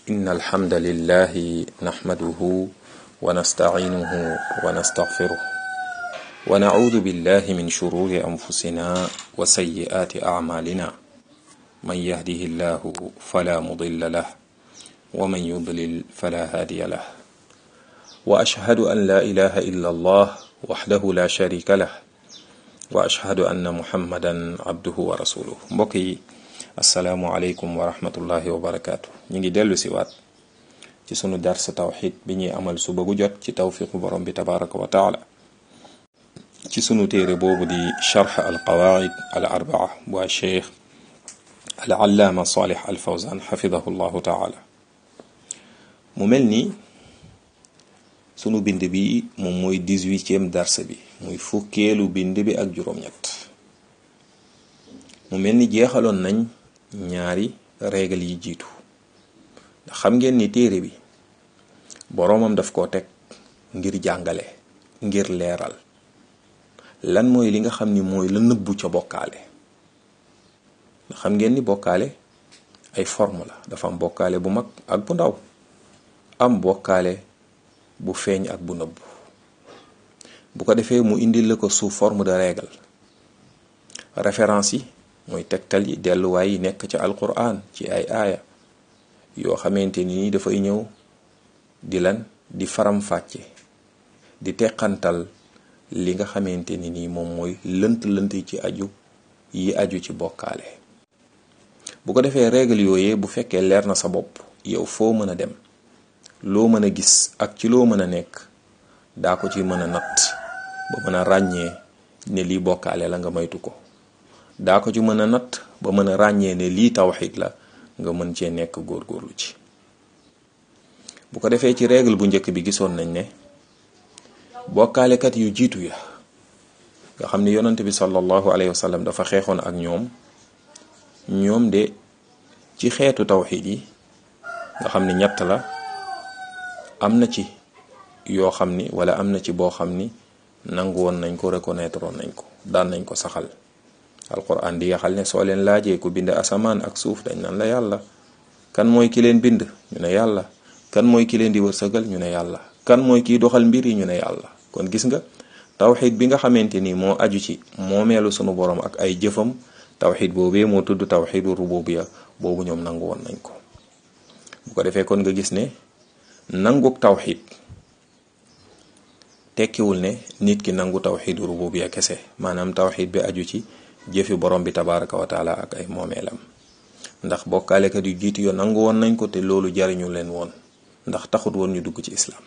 إن الحمد لله نحمده ونستعينه ونستغفره ونعوذ بالله من شرور أنفسنا وسيئات أعمالنا من يهده الله فلا مضل له ومن يضلل فلا هادي له وأشهد أن لا إله إلا الله وحده لا شريك له وأشهد أن محمدا عبده ورسوله mbokk asalaamualeykum wa rahmatullahi wa barakaatu ñu ngi dellu si waat ci sunu dars tawxid bi ñuy amal suba gu jot ci tawfiqu borom bi tabaraka wa taala ci sunu téere boobu di charx al qawaid al arbaa bu cheikh al allaama salih al fawzan xafidahu llahu taala mu mel ni sunu bind bi moom mooy dix-huitième dars bi muy fukkeelu bind bi ak juróom-ñett mu mel ni jeexaloon nañ ñaari régal yi jiitu ndax xam ngeen ni téere bi boroomam daf koo teg ngir jàngale ngir leeral lan mooy li nga xam ni mooy la nëbbu ca bokkaale ndax xam ngeen ni bokkaale ay forme la dafa am bokkaale bu mag ak bu ndaw am bokkaale bu feeñ ak bu nëbbu bu ko defee mu indil la ko sous forme de règle référence yi mooy tegtal yi delluwaay yi nekk ca alquran ci ay aaya yoo xamante ni dafay ñëw di lan di faram-fàcce di teqantal li nga xamante ni nii moom mooy lënt-lënt ci aju yi aju ci bokkaale bu ko defee règle yooyee bu fekkee leer na sa bopp yow foo mën a dem loo mën a gis ak ci loo mën a nekk daa ko ci mën a natt ba mën a ràññee ne lii bokkaale la nga maytu ko daa ko ci mën a natt ba mën a ràññee ne lii tawxid la nga mën cee nekk góorgóorlu ci bu ko defee ci règle bu njëkk bi gisoon nañ ne bokkaalekat yu jiitu ya nga xam ne yonante bi sallallahu alayhi wa sallam dafa xeexoon ak ñoom ñoom de ci xeetu tawxid yi nga xam ne ñett la am na ci yoo xam ni wala am na ci boo xam ni nangu woon nañ ko reconnaître woon nañ ko daan nañ ko saxal alquran di yaxal ne soo leen laajee ku bind asamaan ak suuf dañ naan la yàlla kan mooy ki leen bind ñu ne yàlla kan mooy ki leen di wërsëgal ñu ne yàlla kan mooy kiy doxal mbir yi ñu ne yàlla kon gis nga tawxid bi nga xamante ni moo aju ci moomeelu sunu borom ak ay jëfam tawxid boobee moo tudd tawxidu rububiya boobu ñoom nangu woon nañ ko bu ko defee kon nga gis ne nanguk tawxid tekkiwul ne nit ki nangu tawxidu rububiya kese maanaam tawxid bi aju ci jëfi borom bi tabaraka wa taala ak ay moomeelam ndax bokkaalekat yu jiitu yo nangu woon nañ ko te loolu jariñu leen woon ndax taxut woon ñu dugg ci islam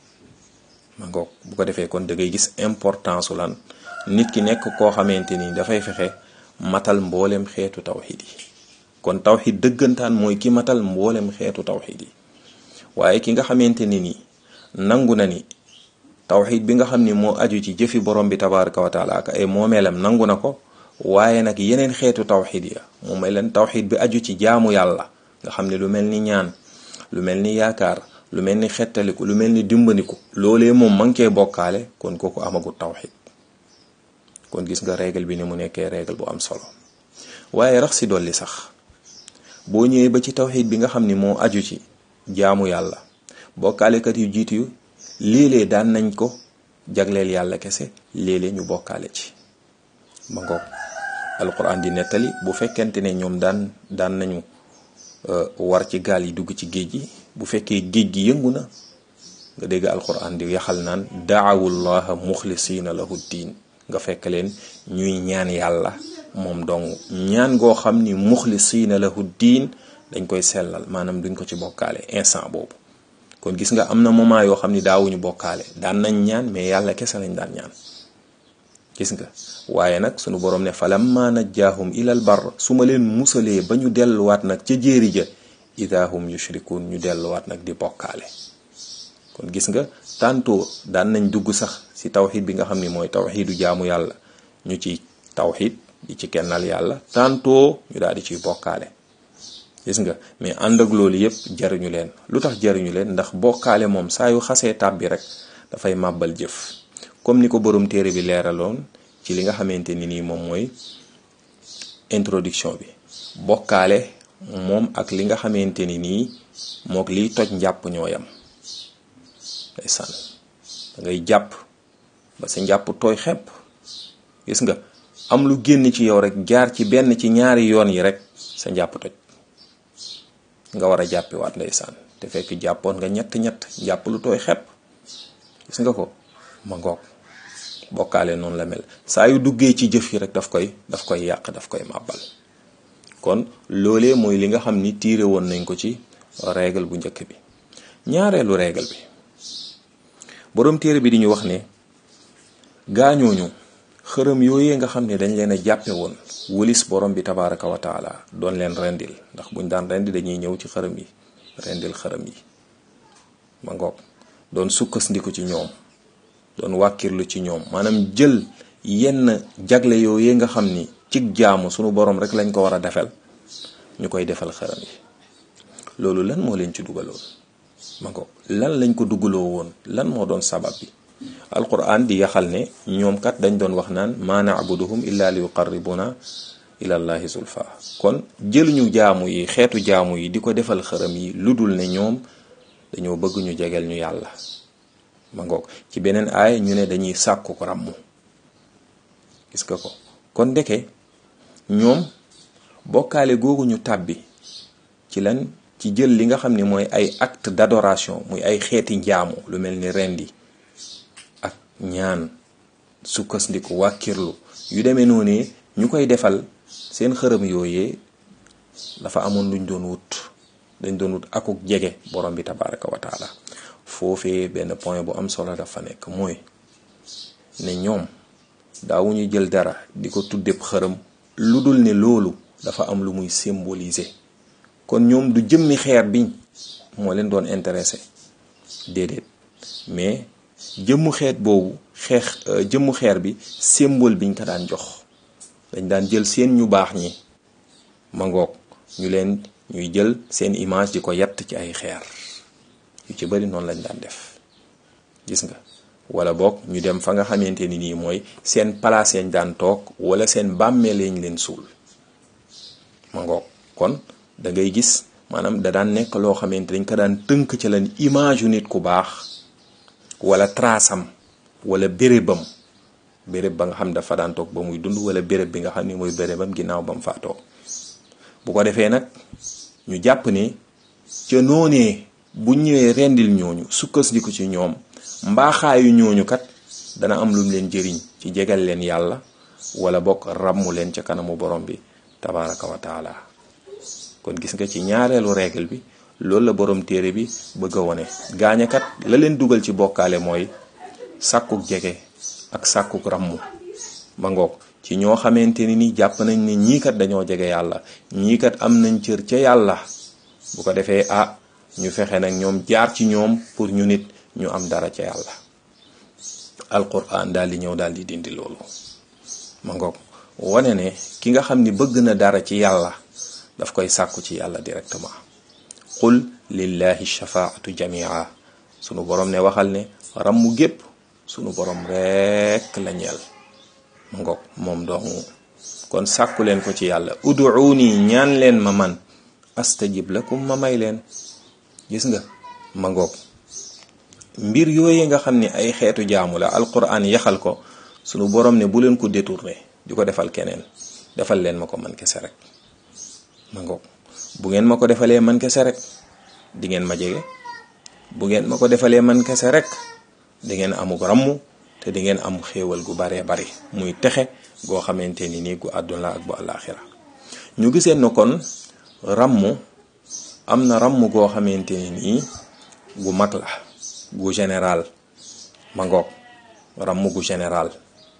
ma ngoog bu ko defee kon da ngay gis importance su lan nit ki nekk koo xamante ni dafay fexe matal mboolem xeetu tawxid yi kon tawxid dëggantaan mooy ki matal mboolem xeetu tawxid yi waaye ki nga xamante ni nii nangu na ni tawxid bi nga xam ni moo aju ci jëfi borom bi tabaraka wa taala ak ay moomeelam nangu na ko waaye nag yeneen xeetu tawxid ya moom may leen tawxid bi aju ci jaamu yàlla nga xam ne lu mel ni ñaan lu mel ni yaakaar lu mel ni xettaliku lu mel ni dimbandiku loolee moom ma ngi koy bokkaale kon kooku amagut tawxid kon gis nga règle bi ni mu nekkee règle bu am solo waaye rax si dolli sax boo ñëwee ba ci tawxid bi nga xam ni moo aju ci jaamu yàlla bokkaalekat yu jiitu yu léeg-léeg daan nañ ko jagleel yàlla kese léeg-léeg ñu bokkaale ci ba ngoog alquran di nettali bu fekkente ne ñoom daan daan nañu war ci gaal yi dugg ci géej gi bu fekkee géej gi yëngu na nga dégg alquran di yaxal naan daawullaha muxlisina lahu diin nga fekk leen ñuy ñaan yàlla moom dong ñaan goo xam ni muxlisina lahu diin dañ koy sellal maanaam duñ ko ci bokkaale instant boobu kon gis nga am na moment yoo xam ni daawuñu bokkaale daan nañ ñaan mais yàlla kese lañ daan ñaan gis nga waaye nag sunu borom ne falamma najjaahum ilal bar su ma leen musalee ba ñu delluwaat nag ca jéeri ja idahum yushrikun ñu delluwaat nag di bokkaale kon gis nga tantôt daan nañ dugg sax ci tawxid bi nga xam ni mooy tawxidu jaamu yàlla ñu ci tawxid di ci kennal yàlla tantôt ñu daal di ciy bokkaale gis nga mais ànd ak loolu yëpp jariñu leen lu tax jariñu leen ndax bokkaale moom saa yu xasee tàbbi rek dafay màbbal jëf comme ni ko borom téere bi leeraloon ci li nga xamante ni nii moom mooy introduction bi bokkaale moom ak li nga xamante ni nii mook liy toj njàpp ñooyam ndeysaan da ngay jàpp ba sa njàpp tooy xepp gis nga am lu génn ci yow rek jaar ci benn ci ñaari yoon yi rek sa njàpp toj nga war a jàppiwaat ndeysaan te fekk jàppoon nga ñett ñett jàpp lu tooy xepp gis nga ko ma ngoog bokkaale noonu la mel saa yu duggee ci jëf yi rek daf koy daf koy yàq daf koy màbbal kon loolee mooy li nga xam ni tiire woon nañ ko ci règle bu njëkk bi ñaareelu règle bi boroom téere bi di ñu wax ne gaañooñu xërëm yooyee nga xam ne dañ leen a jàppe woon wëlis borom bi tabaraka wa taala doon leen rendil ndax buñ daan rendi dañuy ñëw ci xërëm yi rendil xërëm yi ma ngoog doon sukkandiku ci ñoom doon wàkkirlu ci ñoom maanaam jël yenn jagle yooyee nga xam ni cig jaamu sunu borom rek lañ ko war a defal ñu koy defal xërëm yi loolu lan moo leen ci dugaloon ma ngoog lan lañ ko dugaloo woon lan moo doon sabab bi alquran di yaxal ne ñoom kat dañ doon wax naan maa naabuduhum illa li yuqarribuna ila llahi zulfa kon jëluñu jaamu yi xeetu jaamu yi di ko defal xërëm yi lu dul ne ñoom dañoo bëgg ñu jegeel ñu yàlla ma ngoog ci beneen aay ñu ne dañuy sàkku ko ràmmu gis nga ko kon ndeke ñoom bokkaale googu ñu tàbbi ci lan ci jël li nga xam ne mooy ay acte d'adoration muy ay xeeti njaamu lu mel ni rendi ak ñaan sukkandiku wàkkirlu yu demee noonu ñu koy defal seen xërëm yooyee dafa amoon luñ doon wut dañ doon wut akuk jege borom bi tabaraka wa taala foofee benn point bu am solo dafa nekk mooy ne ñoom daawuñu jël dara di ko tuddeb xërëm lu dul ne loolu dafa am lu muy symboliser kon ñoom du jëmmi xeer biñ moo leen doon intéressé déedéet mais jëmmu xeet boobu xeex jëmmu xeer bi symbole biñ ko daan jox dañ daan jël seen ñu baax ñi ma ngoog ñu leen ñuy jël seen image di ko yatt ci ay xeer yu ci bari noonu lañ daan def gis nga wala boog ñu dem fa nga xamante ni nii mooy seen palaas yañ daan toog wala seen bàmmeel yañ leen suul ma ngoog kon da ngay gis maanaam da daan nekk loo xamante dañ ko daan tënk ci lan image yu nit ku baax wala trasam wala bérébam béréb ba nga xam dafa daan toog ba muy dund wala béréb bi nga xam ni mooy bérébam ginnaaw ba mu faatoo bu ko defee nag ñu jàpp ne ca noonee bu ñëwee rendil ñooñu sukkandiku ci ñoom mbaaxaayu ñooñu kat dana am lu mu leen jëriñ ci jegal leen yàlla wala bokk ràmmu leen ca kanamu borom bi tabaraka wa taala kon gis nga ci ñaareelu règle bi loolu la borom téere bi bëgg a wone gaañakat la leen dugal ci bokkaale mooy sàkkuk jege ak sàkkuk ràmmu ma ngoog ci ñoo xamante ni ni jàpp nañ ne ñii kat dañoo jege yàlla ñii kat am nañ cër ca yàlla bu ko defee ah ñu fexe nag ñoom jaar ci ñoom pour ñu nit ñu am dara ca yàlla alquran daal di ñëw daal di dindi loolu ma ngoog wane ne ki nga xam ni bëgg na dara ci yàlla daf koy sàkku ci yàlla directement qul lillahi shafaatu jamia sunu borom ne waxal ne rammu gépp sunu borom rekk la ñeel ma ngoog moom doomu kon sàkku leen ko ci yàlla uduuni ñaan leen ma man astajib lakum ma may leen gis nga ma ngoog mbir yooye nga xam ne ay xeetu jaamu la alquran yaxal ko sunu borom ne bu leen ko détourné di ko defal keneen defal leen ma ko man kese rek ma ngoog bu ngeen ma ko defalee man kese rek di ngeen ma jege bu ngeen ma ko defalee man kese rek di ngeen amuk rammu te di ngeen am xéewal gu baree bari muy texe goo xamante ni nii gu àdduna ak bu àllaaxira ñu giseen na kon rammu am na ramm goo xamante ni nii gu mag la gu général ma ngoog ramm gu général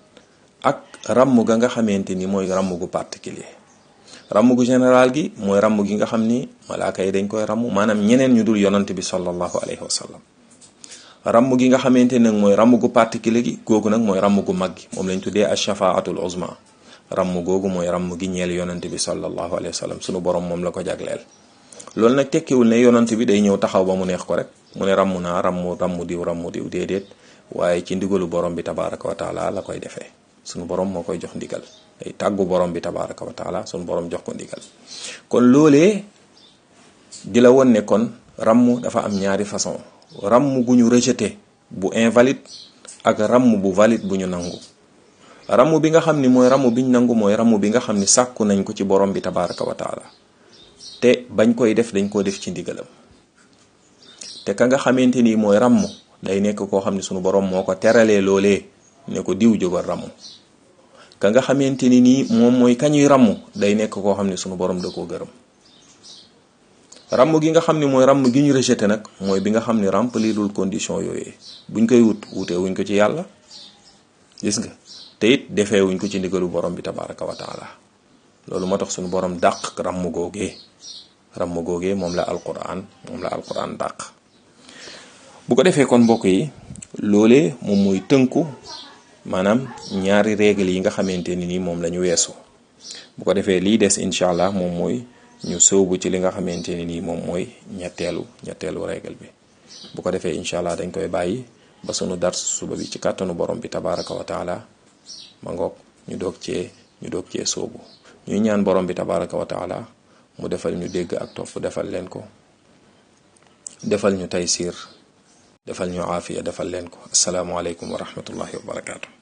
ak ramm ga nga xamante ni mooy ramm gu particulier ramm gu général gi mooy ramm gi nga xam ni malaaka yi dañ koy ramm maanaam ñeneen ñu dul yonant bi sallallahu alayhi wa sallam ramm gi nga xamante nag mooy ramm gu particulier gi googu nag mooy ramm gu mag gi moom lañ tuddee ashafaatul uzma ramm googu mooy ramm gi ñeel yonant bi sallallahu alayhi wa sallam sunu borom moom la ko jagleel loolu nag tekkiwul ne yonant bi day ñëw taxaw ba mu neex ko rek mu ne ramm naa ramm ramm diw ramm diw déedéet waaye ci ndigalu borom bi tabaraka wa taala la koy defee sunu borom moo koy jox ndigal day tàggu borom bi tabaraka wa taala sunu borom jox ko ndigal kon loolee di la won ne kon ràmm dafa am ñaari façon ràmm gu ñu rejeté bu invalide ak ràmm bu valide bu ñu nangu ràmm bi nga xam ni mooy ràmm bi ñu nangu mooy ràmm bi nga xam ni sàkku nañ ko ci borom bi tabaraka wa taala te bañ koy def dañ koo def ci ndigalam te ka nga xamante ni mooy ràmm day nekk koo xam ne sunu borom moo ko teralee loolee ne ko diw jógal ràmm ka nga xamante ni nii moom mooy kañuy ràmm day nekk koo xam ne sunu borom da koo gërëm ràmm gi nga xam ne mooy ràmm gi ñu rejeté nag mooy bi nga xam ne remplirul condition yooyee buñ koy wut wutee wuñ ko ci yàlla gis nga te it defee wuñ ko ci ndigalu borom bi tabaraka wa taala loolu moo tax sunu borom dàq ràmm googee ràmm googee moom la alquran moom la alquran dàq bu ko defee kon mbokk yi loolee moom mooy tënku maanaam ñaari règle yi nga xamante ni nii moom la ñu weesu bu ko defee lii des incha allah moom mooy ñu sóobu ci li nga xamante ni nii moom mooy ñetteelu ñetteelu règle bi bu ko defee incha allah dañ koy bàyyi ba sunu dars suba bi ci kàttanu borom bi tabaraka wa taala ma ngoog ñu doog cee ñu doog cee sóobu ñuy ñaan borom bi tabaraka wa taala mu defal ñu dégg ak topp defal leen ko defal ñu taysir defal ñu aafiya defal leen ko asalaamualeykum wa rahmatullahi wa barakaatu.